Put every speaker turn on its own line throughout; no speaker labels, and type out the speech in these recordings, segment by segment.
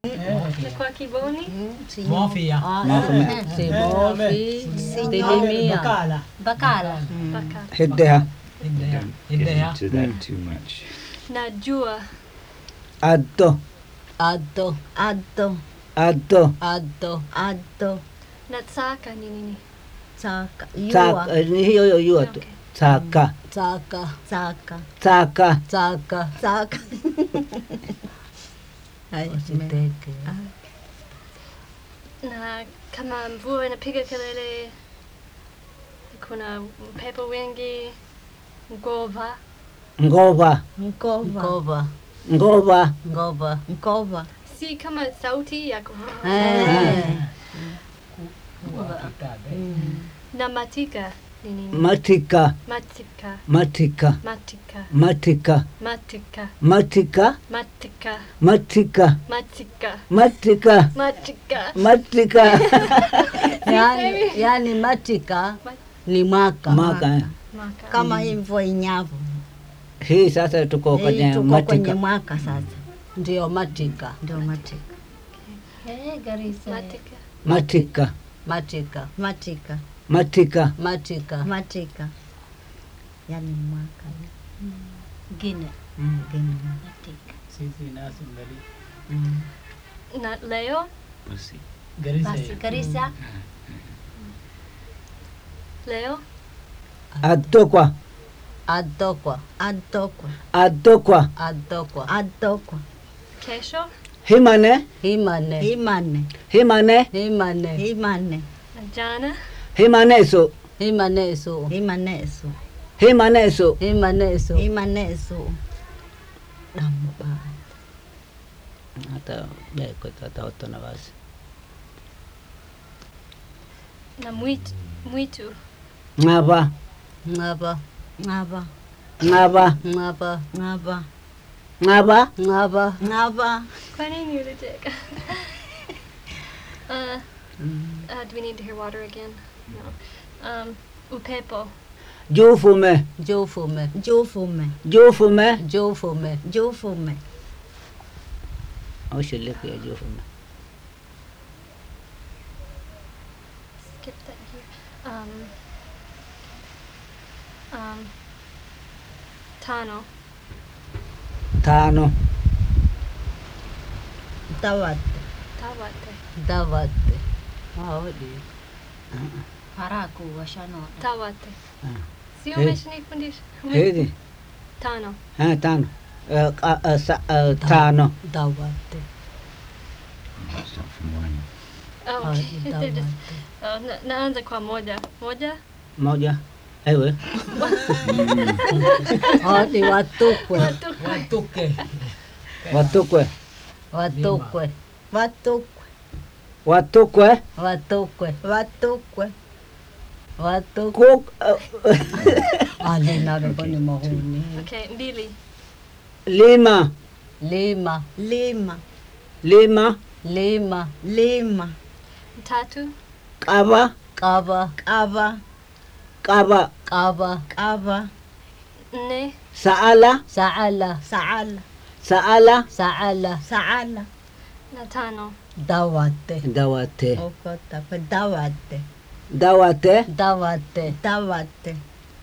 Na kwa Kiboni?
Mafia.
Simofi, Tilimia.
Bakala.
Bakala.
Baka.
Hiddeha.
Hiddeha.
Get
Hiddeha.
into that too much.
Najua.
Addo.
Addo,
Addo,
Addo.
addo,
addo,
Natsaka ni nini?
tsaka,
Taka.
yua,
Ni hiyo hiyo yua tu.
Okay.
Taka.
tsaka,
tsaka,
Taka.
tsaka,
tsaka. Hai, me-
usiteke.
Na kama mvua inapiga kelele, kuna upepo wingi, ngova.
Ngova.
Mkova,
Ngova,
Ngova.
ngova.
mkova,
Si kama sauti ya ku-
Eh,
Na matika ni nini?
Matika.
Matika.
Matika.
Matika.
Matika.
Matika.
Matika.
Matika.
Matika.
Matika.
Matika.
Matika.
Matika.
yani, yani matika ni mwaka.
Maka.
Maka.
kama hii mvua inyavu.
Hii sasa tuko
Hii
kwenye
tuko kwenye
matika.
mwaka sasa,
Ndio matika,
ndio matika,
Eh, Garissa.
Matika.
Matika.
matika,
matika,
Matika.
matika.
matika, yani mwaka
Guinea.
mwingine.
Matika.
Sisi nasi ngali.
Na leo,
Pussy.
Garissa.
Basi Garissa.
leo,
Adokwa.
Adokwa,
Adokwa,
Adokwa.
adokwa.
adokwa,
kesho,
Himane.
Himane,
himane,
Himane.
himane,
himane,
na jana,
Himaneso.
himaneso,
himaneso,
Himaneso.
himaneso.
himaneso, damu baya.
Hata beko tata na basi.
na mwitu, mwitu,
Ngaba.
Ngaba,
Ngaba,
Ngaba.
ngaba,
ngaba,
Ngaba.
ngaba.
ngaba,
kwa nini ulicheka? uh, uh, do we need to hear water again? No. Um, upepo,
Jufume.
Jofume,
jufume,
Jufume.
jofume.
jufume,
Ushiliku ya jufume.
skip that here. Um, um, tano,
Tano.
tawate,
tawate,
Davate. Hawadi.
Haraku washanota.
tawate.
Ah.
Sio
Eh.
umeshanifundisha?
Hizi.
Tano.
Ha, tano. Eh, ka- eh, sa- eh, Tano.
Davate.
Start from one.
Oh,
Hawadi
okay. They're just,
davate.
oh, na, naanza kwa moja. Moja?
Moja. Ewe.
Hawadi watukwe,
Watuke.
Watukwe.
watukwe,
watukwe,
Watukwe.
watukwe,
watukwe,
watukwe.
Kuk. eh,
Alinarabani mahuni.
Okay, mbili.
Lima.
Lima,
lima,
Lima.
lima,
lima,
Tatu.
Kaba.
kava,
kava,
Kaba.
kava.
kava,
Nne.
Saala.
Saala,
saala,
Saala.
saala.
saala,
Na tano.
Dawate,
Dawate.
okota, kwa dawate,
Dawate.
dawate.
dawate,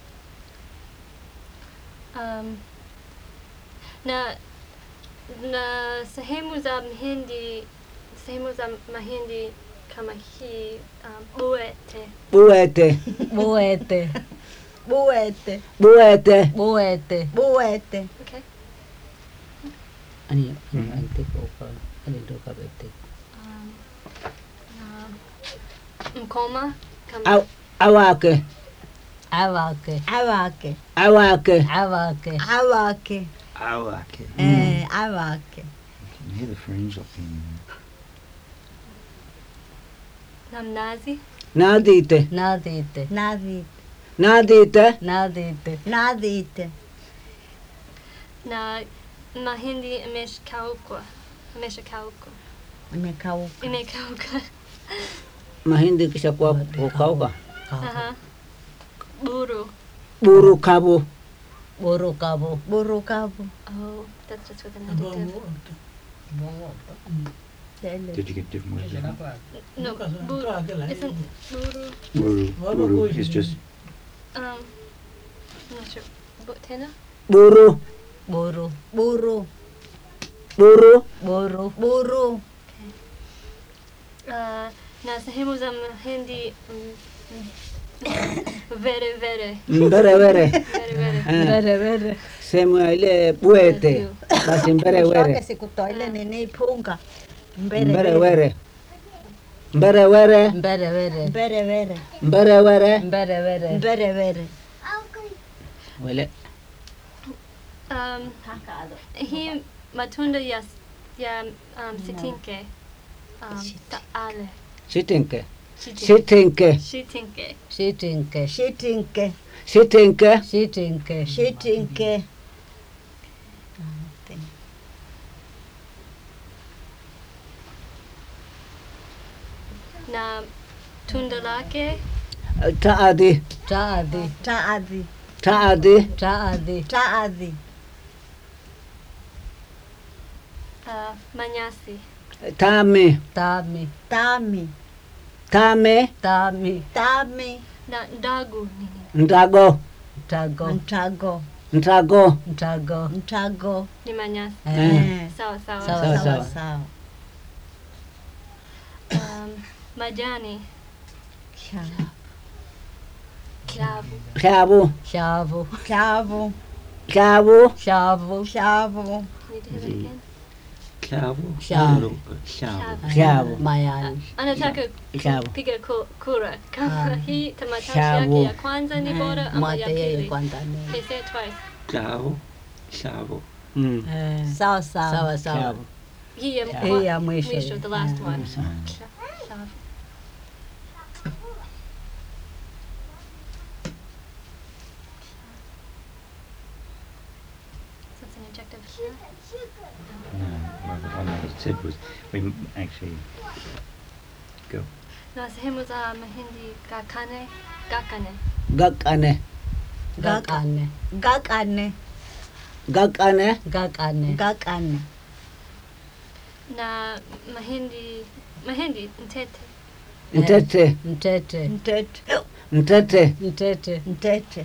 Um, na na sehemu za mahindi sehemu za mahindi kama hii um, buete
Buete.
Buete,
buete,
Buete.
buete.
buete,
okay
Ani, ani antik oka. Ani do kabete.
um, na mkoma kama
Aw, awake.
Awake,
awake,
Awake.
awake.
awake,
Oh, okay.
eh, awake,
You can hear the fringe up in
na mnazi
Nadite.
Nadite,
nadite,
Nadite.
nadite.
nadite,
na mahindi imeshakauka imeshakauka
imekauka,
imekauka
Mahindi kisha kuwa kukauka.
Aha. buru
Buru kabu.
Borokabo,
burukavu,
oh that's just with an adjective
Tele.
Did you get different words?
Kenapa?
No,
Bukan,
bu-
terakhir lah.
isn't buru.
Wuru.
What
Wuru
about
is just
Um, I'm not sure. Butena?
Buru.
Buru.
Buru.
Buru.
Buru.
Buru.
Uh, na sehemu za Mahindi mm, mm, vere vere
Mbere were.
vere vere.
Eh,
Vere vere.
Sehemu ya ile bwete. Basi mbere
Shoke
were.
sikutoile nini iphunga. Mbere
Mbere
vere.
were. Mbere were.
Mbere vere.
Mbere vere.
Mbere were.
Mbere vere.
Mbere vere.
Wele.
Um, hii matunda ya ya um, sitinke um, taale
Sitinke.
Shitinke.
Sitinke.
Shitinke.
Shitinke.
Shitinke.
Sitinke.
Shitinke.
Shitinke.
na tunda lake
Taadi.
Taadhi.
Taadhi.
Taadi.
Taadhi.
Taadhi.
uh, manyasi
Tami.
Tami.
Tami.
Tame.
Tami.
Tami.
na ndagu nini
Ndago.
Mtago.
Mtago.
Ntago.
Mtago.
Mtago.
ni manyasi
Eh.
Eh.
sawa sawa,
Sawa,
Sawa,
Sawa
sawa.
sawa.
Um, majani
Sha-
klavu
Shabu.
Shavu.
Shavu.
Shabu.
Shavu.
Shavu.
Need to hear that again?
Shavu.
Shavu.
Shavu.
Shabu.
Mayani.
anataka
Shabu.
kupiga ku- kura kama
Ah.
hii tamatashi
Shabu.
yake ya kwanza ni bora ama ya
Mwate yeye
pili
kwanza ni.
Okay, say it twice
Shavu. Shavu.
Mm.
Eh.
Sawa sawa.
Sawa sawa.
Shabu.
hii ya
Hii ya mwisho.
mwisho the last
Eh.
one
Mm.
Sha- shavu. So it's an adjective here.
No, well, the one that it said was we m- actually go.
na sehemu za mahindi gakane gakane
Gakane.
Gakane.
Gakane.
Gakane.
Gakane.
Gakane.
na mahindi mahindi ntete
Ntete.
Mtete.
Mtete.
Ntete.
Mtete.
Mtete.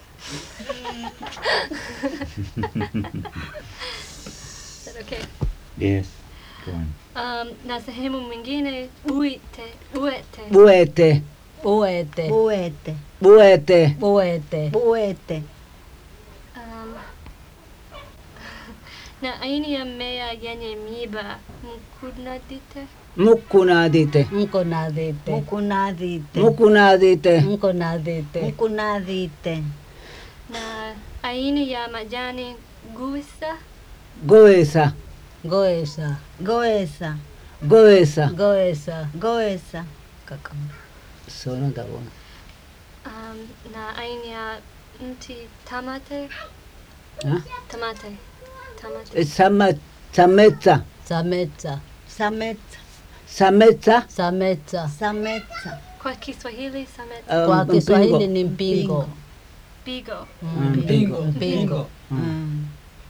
Is that okay
Yes. Go on.
um, na sehemu mwingine buite buete
Buete.
Buete.
Buete.
Buete.
Buete.
Buete.
um, na aina ya mmea yenye miba mkunadite
Mukunadite.
Mkonadite.
Mukunadite.
Mukunadite.
Mkonadite.
Mukunadite.
na aina ya majani guisa
Goesa.
Goesa.
Goesa.
Goesa.
Goesa.
Goesa.
Kaka.
Sono da buono.
um, na aina ya mti tamate
Ha?
tamate tamate
Sama, sameta.
Sameta.
Sameta.
Sameta.
Sameta.
Sameta.
kwa Kiswahili samete
Um,
Kwa
mpingo.
Kiswahili ni mpingo.
bigo
Mm,
Mpingo.
Mpingo.
Mpingo.
Mm.